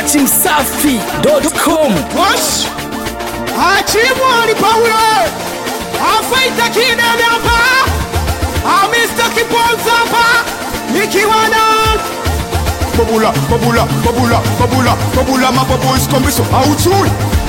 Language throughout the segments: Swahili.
dachimsafi.com Wash! Achimwani Paulo! Afaita kidene hapa! Amista Kiponza hapa! Nikiwa na Babula, babula, babula, babula, babula, mababu iskombiso, hauchui!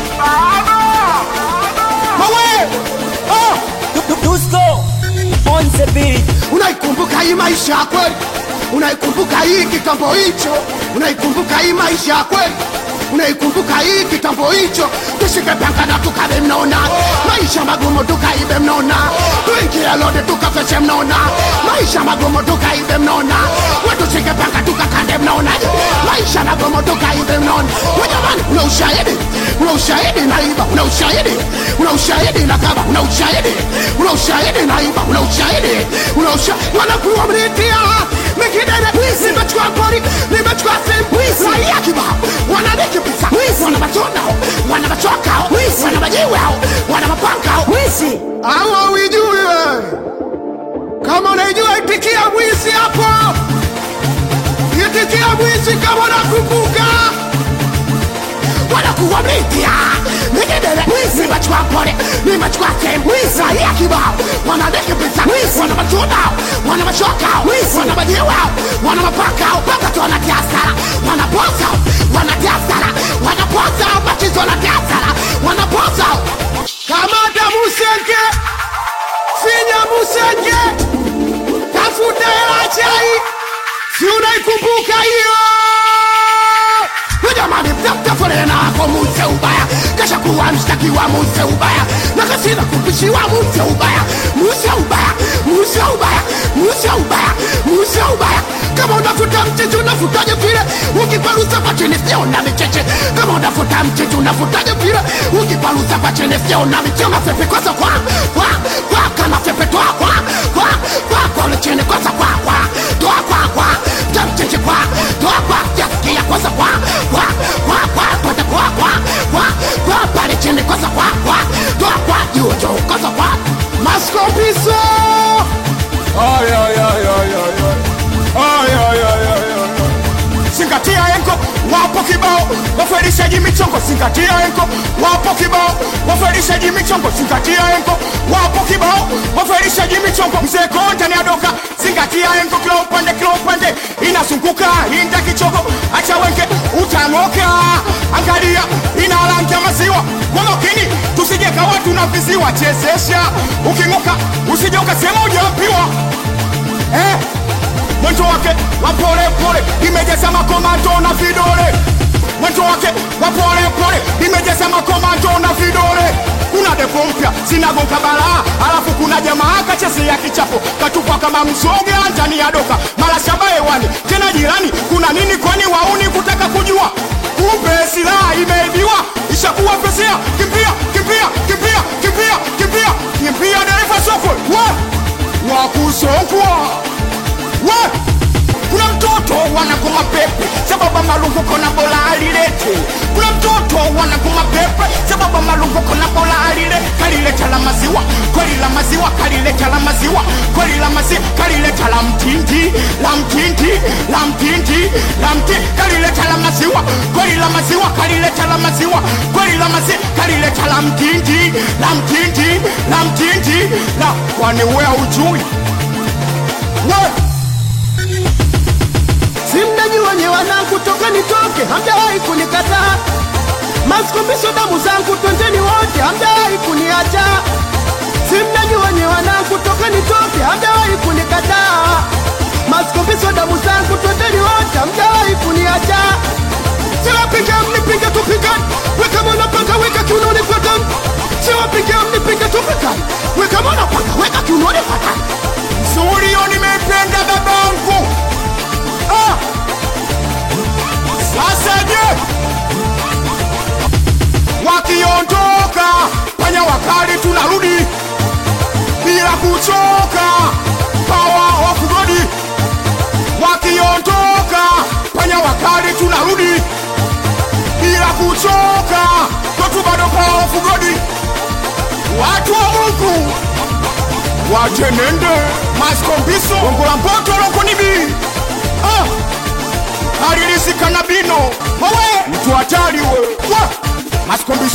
Mawe! Oh! Dusko on the beat Unaikumbuka hii maisha ya kweli? Unaikumbuka hii kitambo hicho? Unaikumbuka hii maisha ya kweli? Unaikumbuka hii kitambo hicho? Tushike panga na tukabe mnona, maisha magumu tukaibe mnona, tuingie lode tukafeshe mnona, maisha magumu tukaibe mnona, watushike panga tukakande mnona, maisha magumu tukaibe mnona. Wajamani, una ushahidi? Una ushahidi naiba? Una ushahidi? Una ushahidi na kaba? Una ushahidi? Una ushahidi naiba? Una ushahidi? Una ushahidi? Wanakuwa mnitia mikidene wizi, nimechukua pori, nimechukua simu wizi, raia kibao wananikimbisa wizi, wana matunda wana machoka wizi, wana majiwe wana mapanga wizi. Hawa wijui wewe, kama unaijua itikia mwizi hapo, itikia mwizi kama unakumbuka wanakuwa mitia nikidele wizi, nimechukua pole, nimechukua sehemu wizi, raia kibao wananikimbisa wizi, wana matunda wana mashoka wizi, wana majiwe wana mapaka mpaka tu wanatia hasara, wanapoza wanatia hasara, wanapoza machizo wanatia hasara, wanapoza kamata musenge finya musenge tafuta hela chai, si unaikumbuka hiyo? jamani mtamtafurena ako muse ubaya kasha kuwa mshtakiwa muse ubaya na kasina kupishiwa muse ubaya muse ubaya muse ubaya muse ubaya muse ubaya kama unafuta mcheche unafutaje vile ukiparusa kwa chini sio na micheche kama unafuta mcheche unafutaje vile ukiparusa kwa chini sio na micheche mapepe kwanza kwa kwa kwa kama pepe toa kwa kwa kwa kwa ule chini kwanza kwa kwa toa kwa kwa mcheche kwa toa kwa yasikia kwanza kwa kwa kwa kwa kwa kwa kwa kwa kwa pale chini kwanza kwa kwa toa kwa juu juu kwanza kwa maskopiso ay ay ay ay ay ay ay ay ay ay zingatia enko wapo kibao wafarishaji michongo zingatia enko wapo kibao wafarishaji michongo zingatia enko wapo kibao wafarishaji michongo mzee konta ni adoka zingatia enko kila upande kila upande inazunguka inda kichogo acha wenke utang'oka angalia ina rangi ya maziwa walokini tusije kawa tunaviziwa chezesha uking'oka usije ukasema ujaambiwa eh mwendo wake wa pole pole imejaza makomando na vidole mwendo wake wa pole pole imejaza makomando na vidole kuna depo mpya zinagonga balaa alafu kuna jamaa kachezea kichapo katupa kama msoga ndani ya doka mara shaba hewani tena jirani kuna nini kwani wauni kutaka kujua kumbe silaha imeibiwa ishakuwa pesia kimbia kimbia kimbia kimbia kimbia kimbia dereva sokwe wa wakusokwa we kuna mtoto wanakoma pepe sababu malunguko na bola alilete kuna mtoto wanakoma pepe sababu malunguko na bola alile kalileta la maziwa kweli la maziwa kalileta la maziwa kweli la maziwa kalileta la mtindi la mtindi la mtindi la mtindi kalileta la maziwa kweli la maziwa kalileta la maziwa kweli la maziwa kalileta la mtindi la mtindi la mtindi la kwani wewe ujui wewe simnanyi wenye wanangu toka nitoke hamjawahi kunikataa masikombisho damu zangu twendeni wote hamjawahi kuniacha simnanyi wenye wanangu toka nitoke hamjawahi kunikataa masikombisho damu zangu twendeni wote hamjawahi kuniacha siwapiga mnipige tupigani weka mwana panga weka kiunoni kwa damu siwapiga mnipige tupigani weka mwana panga weka kiunoni kwa damu Zurio nimependa babangu ah! Sasa je, wakiondoka panya wakali tunarudi bila kuchoka, power of God. Wakiondoka panya wakali tunarudi bila kuchoka, kwetu bado power of God. Watu wa Mungu wajenende maskombiso ongola mpoto lokonibi ah! alilisika na bino mawe mtu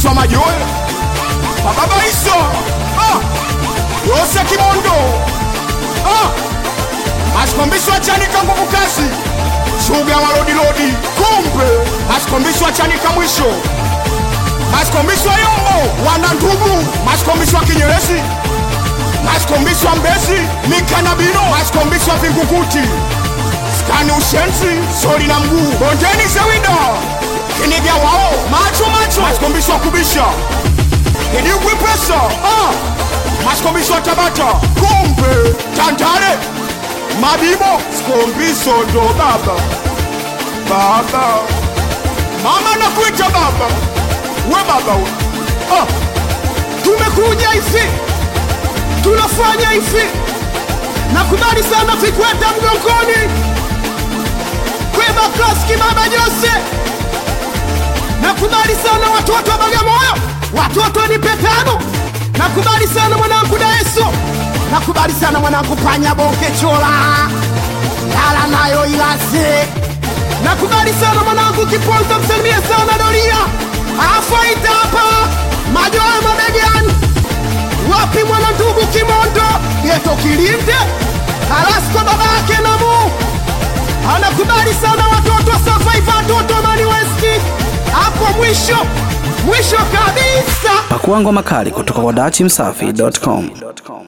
maskombiso majoe bababaiso ah. yose kimondo ah. maskombiso achanika nguvu kazi shuga walodilodi kumbe maskombiso achanika mwisho maskombiso yombo wana ndugu maskombiso wa kinyerezi maskombiso wa mbezi mikanabino maskombiso wa vingukuti skani ushenzi soli na mguu bondeni zewida kinivya wao macho macho maskombiso wa kubisha kidigwi pesa ah. maskombiso wa tabata kumbe tandale mabibo skombiso ndo baba baba mama nakuita baba we baba we ah. tumekuja hivi tunafanya hivi nakubali sana vikweta mgongoni kweba klaski baba jose nakubali sana watoto wa bagamoyo watoto ni petano nakubali sana mwanangu daeso nakubali sana mwanangu panya bonke chola lala nayo ilaze nakubali sana mwanangu kiponza msalimie sana doria afaita hapa majoa mabegani wapi mwana ndugu kimondo yeto kilinde alasko baba yake namu anakubali sana watoto safaiva watoto mani westi hapo mwisho mwisho kabisa Pakua ngoma kali kutoka kwa dachimsafi.com.